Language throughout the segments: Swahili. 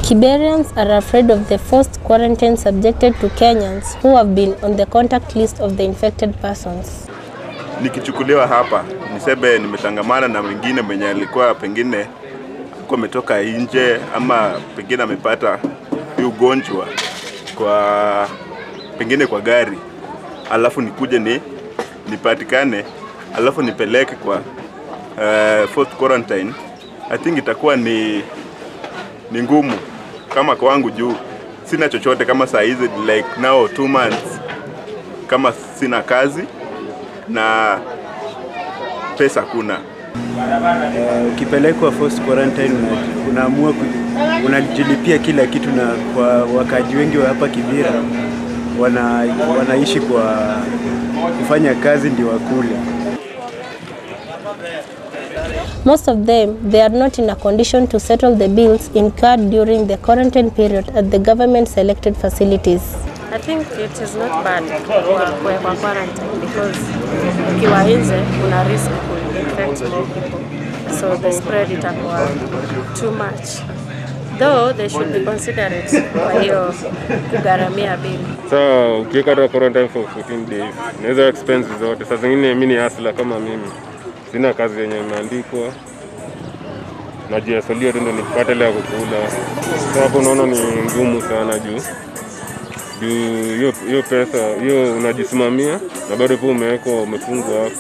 Kiberians are afraid of the forced quarantine subjected to Kenyans who have been on the contact list of the infected persons. Nikichukuliwa hapa niseme nimetangamana na mwingine mwenye alikuwa pengine alikuwa ametoka nje ama pengine amepata hii ugonjwa kwa pengine kwa gari, alafu nikuje ni nipatikane, alafu nipeleke kwa uh, forced quarantine, I think itakuwa ni ni ngumu kama kwangu juu sina chochote kama saa hizi like now two months kama sina kazi na pesa kuna Eh, ukipelekwa forced quarantine una- unaamua ku- unajilipia kila kitu, na kwa wakaji wengi wa hapa Kibira wana, wanaishi kwa kufanya kazi ndio wakule. Most of them, they are not in a condition to settle the bills incurred during the quarantine period at the government selected facilities. I think it is not bad kwa kuwekwa quarantine because ukiwa nje una risk ku infect more people so the spread itakuwa too much though they should be considerate kwa hiyo kugharamia bili Sasa ukiweka hata quarantine for 14 days, naweza expense zote. Saa zingine mimi ni hustler kama mimi, sina kazi yenye imeandikwa, najiasolia tu ndo nipate ile ya kukula. Sasa hapo unaona ni ngumu sana juu juu hiyo hiyo pesa hiyo unajisimamia na bado pia umewekwa umefungwa hapo.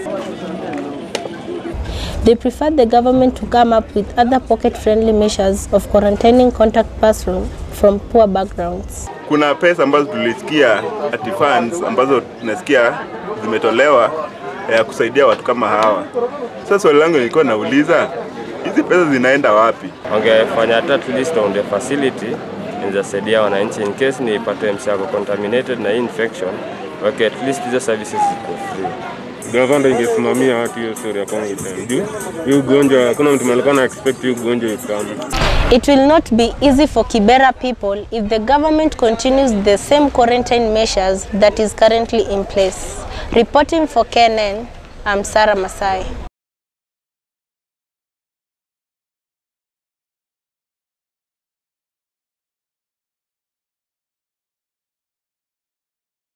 They prefer the government to come up with other pocket-friendly measures of quarantining contact persons from poor backgrounds. kuna pesa ambazo tulisikia ati funds ambazo tunasikia zimetolewa ya kusaidia watu kama hawa. Sasa swali langu nilikuwa nauliza hizi pesa zinaenda wapi? wangefanya hata at least on the facility inawezasaidia wananchi in case nipate msi ako contaminated na hii infection wake at least hizo services ziko free. Gavana ndo ingesimamia watu hiyo story ya quarantine juu hii ugonjwa, hakuna mtu alikuwa na expect hii ugonjwa ikame. It will not be easy for Kibera people if the government continues the same quarantine measures that is currently in place. Reporting for KNN, I'm Sarah Masai.